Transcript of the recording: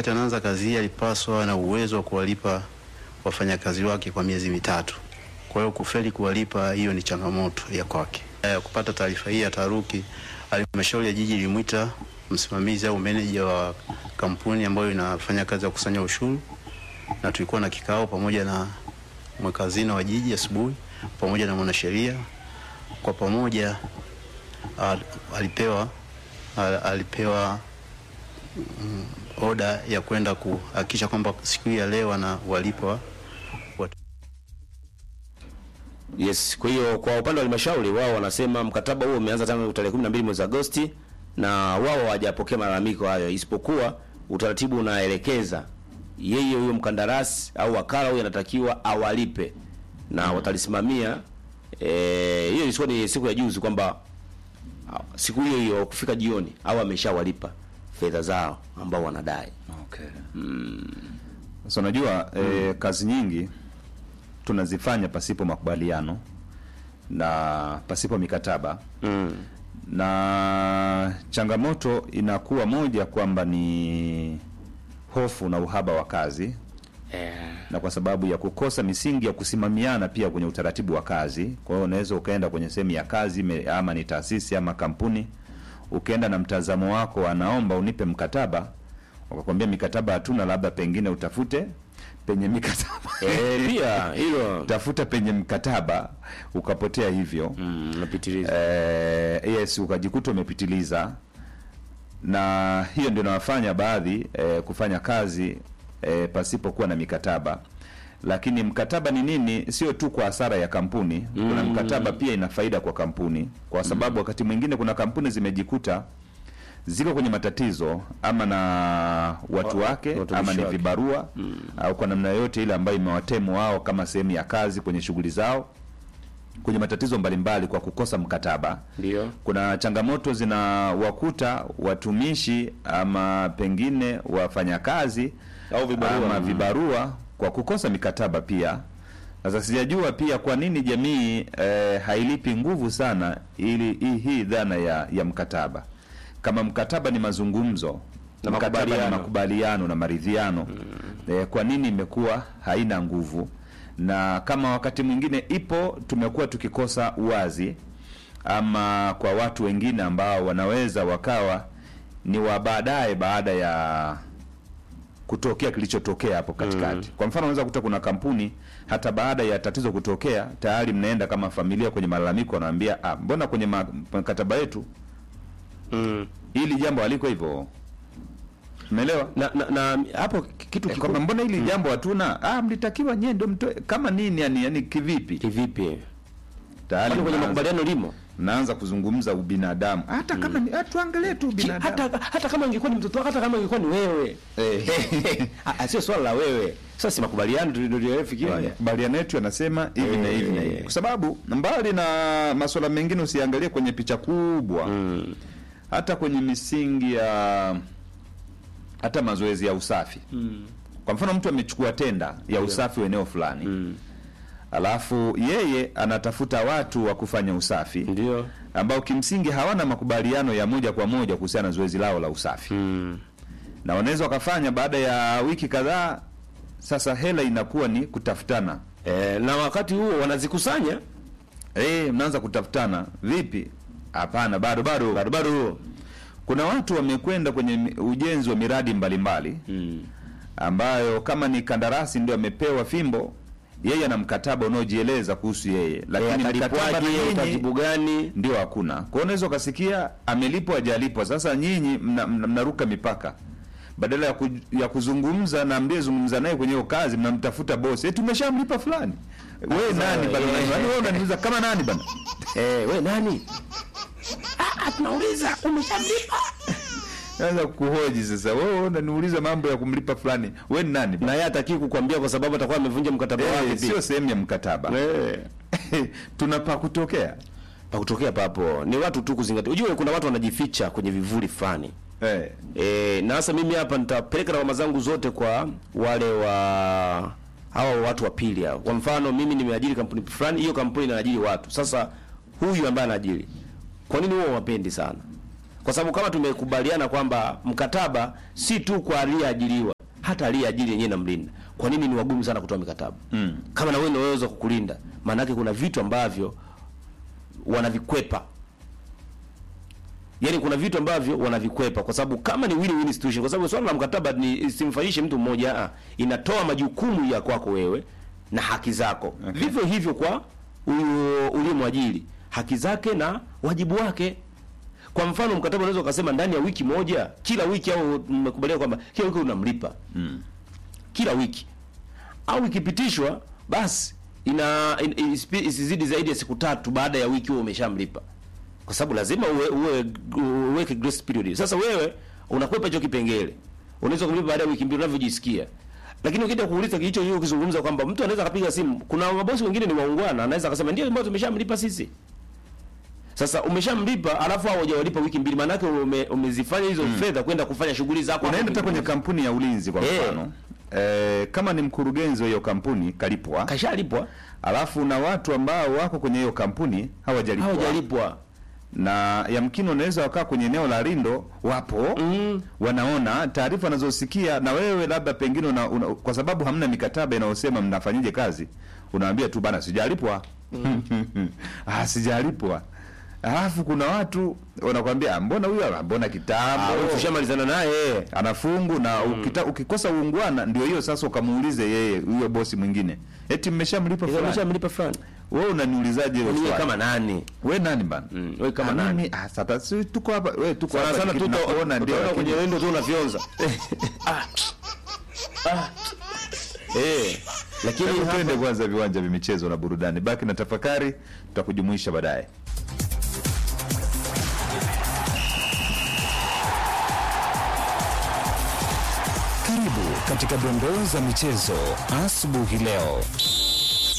wakati anaanza kazi hii alipaswa na uwezo wa kuwalipa wafanyakazi wake kwa miezi mitatu. Kwa hiyo kufeli kuwalipa, hiyo ni changamoto ya kwake. Ya kupata taarifa hii ya taharuki, halmashauri ya jiji ilimwita msimamizi au meneja wa kampuni ambayo inafanya kazi ya kukusanya ushuru, na tulikuwa na kikao pamoja na mweka hazina wa jiji asubuhi pamoja na mwanasheria. Kwa pamoja al, alipewa al, alipewa mm, oda ya kwenda kuhakikisha kwamba siku hii ya leo ana walipa watu Yes, kwa hiyo kwa upande wa halmashauri wao wanasema mkataba huo umeanza tangu tarehe 12 mwezi Agosti na wao hawajapokea malalamiko hayo, isipokuwa utaratibu unaelekeza yeye huyo mkandarasi au wakala huyo anatakiwa awalipe na watalisimamia. Eh, hiyo ilikuwa ni siku ya juzi kwamba ah, siku hiyo hiyo kufika jioni au ameshawalipa fedha zao ambao wanadai. Okay. Sasa unajua eh, kazi nyingi tunazifanya pasipo makubaliano na pasipo mikataba Mm. na changamoto inakuwa moja kwamba ni hofu na uhaba wa kazi Eh, na kwa sababu ya kukosa misingi ya kusimamiana pia kwenye utaratibu wa kazi. Kwa hiyo unaweza ukaenda kwenye sehemu ya kazi ime- ama ni taasisi ama kampuni, ukaenda na mtazamo wako, anaomba unipe mkataba, wakakwambia mikataba hatuna, labda pengine utafute penye mikataba eh, pia hilo tafuta penye mkataba, ukapotea hivyo mm, napitiliza. eh, yes ukajikuta umepitiliza na hiyo ndio inawafanya baadhi eh, kufanya kazi eh, pasipokuwa na mikataba lakini mkataba ni nini sio tu kwa hasara ya kampuni kuna mkataba pia ina faida kwa kampuni kwa sababu wakati mwingine kuna kampuni zimejikuta ziko kwenye matatizo ama na watu Wa- wake watumishi ama ni wake. vibarua au kwa namna yoyote ile ambayo imewatemu wao kama sehemu ya kazi kwenye shughuli zao kwenye matatizo mbalimbali kwa kukosa mkataba Ndio. kuna changamoto zinawakuta watumishi ama pengine wafanyakazi Au vibarua. ama Mm. vibarua kwa kukosa mikataba pia. Sasa sijajua pia kwa nini jamii eh, hailipi nguvu sana ili hii, hii dhana ya, ya mkataba. Kama mkataba ni mazungumzo Na mkataba ni makubaliano. makubaliano na maridhiano eh, kwa nini imekuwa haina nguvu? Na kama wakati mwingine ipo, tumekuwa tukikosa uwazi ama kwa watu wengine ambao wanaweza wakawa ni wa baadaye baada ya kutokea kilichotokea hapo katikati. Kwa mfano, unaweza kuta kuna kampuni hata baada ya tatizo kutokea tayari mnaenda kama familia kwenye malalamiko, wanaambia ah, mbona kwenye ma- mkataba yetu Mm. hili jambo haliko hivyo. Umeelewa? Na, na, na hapo kitu Eh, kikubwa kwamba mbona hili jambo hatuna? Ah, mlitakiwa nyie ndio mtoe kama nini yani, yani kivipi? kivipi? Tayari Kwani kwenye mnaanza- makubaliano limo? mnaanza kuzungumza ubinadamu. Hata kama ni ah, tuangalie tu Ki- ubinadamu. hata hata kama ingekuwa ni mtoto wako, hata kama ingekuwa ni wewe Eh. Ah, ah, sio swala la wewe. Sasa si makubaliano tuliofikiwa. makubaliano yetu yanasema hivi na hivi na hivi, kwa sababu mbali na masuala mengine usiangalie kwenye picha kubwa Mm. hata kwenye misingi ya hata mazoezi ya usafi kwa mfano mtu amechukua tenda ya usafi wa eneo fulani Mm. alafu yeye anatafuta watu wa kufanya usafi Ndio. ambao kimsingi hawana makubaliano ya moja kwa moja kuhusiana na zoezi lao la usafi Mm. na wanaweza wakafanya baada ya wiki kadhaa sasa hela inakuwa ni kutafutana Eh, na wakati huo wanazikusanya Eh, mnaanza kutafutana vipi? Hapana, bado bado bado bado. kuna watu wamekwenda kwenye mi- ujenzi wa miradi mbalimbali Mm. ambayo kama ni kandarasi ndio amepewa fimbo, yeye ana mkataba unaojieleza kuhusu yeye, Eh, lakini mkataba na atalipwaje, nyinyi utaratibu gani? ndio hakuna. Kwa hiyo unaweza ukasikia amelipwa hajalipwa. Sasa nyinyi mna- mna- mnaruka mipaka badala ya, ku, ya kuzungumza na mliyezungumza naye kwenye hiyo kazi, mnamtafuta bosi, eh, tumeshamlipa fulani. Wewe nani bana? eh. Yaani wewe unaniuliza kama nani bana? Eh, we nani? Ah, ah, tunauliza umeshamlipa? Naanza kuhoji sasa, wewe unaniuliza mambo ya kumlipa fulani, wewe ni nani? Na yeye hataki kukwambia kwa sababu atakuwa amevunja mkataba wake Eh, pia. sio sehemu ya mkataba. Eh. Tunapa kutokea Pa kutokea papo ni watu tu kuzingatia. Unajua kuna watu wanajificha kwenye vivuli fulani. eh. E, na sasa mimi hapa nitapeleka lawama zangu zote kwa wale wa hawa watu wa pili hao. Kwa mfano mimi nimeajiri kampuni fulani, hiyo kampuni inaajiri watu. Sasa huyu ambaye anaajiri, kwa nini wao wapendi sana? Kwa sababu kama tumekubaliana kwamba mkataba si tu kwa aliyeajiriwa, hata aliyeajiri yenyewe namlinda. Kwa nini ni wagumu sana kutoa mikataba? Mm. Kama na wewe ndio unaweza kukulinda, maana yake kuna vitu ambavyo wanavikwepa. Yaani kuna vitu ambavyo wanavikwepa kwa sababu kama ni win-win situation, kwa sababu swala la mkataba ni simfanyishe mtu mmoja, ah, inatoa majukumu ya kwako wewe na haki zako. Okay. Vivyo hivyo kwa huyo uliyemwajiri, haki zake na wajibu wake. Kwa mfano mkataba unaweza ukasema ndani ya wiki moja, kila wiki au mmekubaliana kwamba kila wiki unamlipa Mm. kila wiki au ikipitishwa basi ina, in, ispi- isizidi zaidi ya siku tatu baada ya wiki huo umeshamlipa, kwa sababu lazima uwe, uwe, uweke grace period. Sasa wewe unakwepa hicho kipengele, unaweza kumlipa baada ya wiki mbili unavyojisikia. Lakini ukija kuuliza hicho hicho ukizungumza kwamba mtu anaweza akapiga simu, kuna mabosi wengine ni waungwana, anaweza akasema ndio mbona tumeshamlipa sisi. Sasa umeshamlipa alafu hao hujawalipa wiki mbili, maana yake ume, umezifanya hizo fedha kwenda kufanya shughuli zako. unaenda hapo hata kwenye mbinguni. kampuni ya ulinzi kwa Eh. mfano eh, kama ni mkurugenzi wa hiyo kampuni kalipwa kashalipwa alafu na watu ambao wako kwenye hiyo kampuni hawajalipwa hawajalipwa na yamkini unaweza wakaa kwenye eneo la Lindo wapo Mm. wanaona taarifa wanazosikia, na wewe labda pengine una, una, kwa sababu hamna mikataba inayosema mnafanyije kazi, unawaambia tu bana, sijalipwa ah, sijalipwa. Alafu kuna watu wanakwambia "Ah, mbona huyo, ah, mbona kitambo tushamalizana naye anafungu na ukita, ukikosa uungwana ndio hiyo sasa, ukamuulize yeye huyo bosi mwingine, eti mmeshamlipa fulani. ameshamlipa fulani Wewe unaniulizaje hilo wewe swali? kama nani we nani bana? Mm, we kama Ah, nani? mimi, ah, sasa si tuko hapa, we tuko sana hapa sana kitu tu tunakuona ndio, utaona lakini- kwenye wendo tu unafyonza Ah. Ah. eh lakini Hebu hapa- twende kwanza viwanja vya michezo na burudani. Baki na tafakari, tutakujumuisha baadaye. Karibu katika dondoo za michezo asubuhi leo.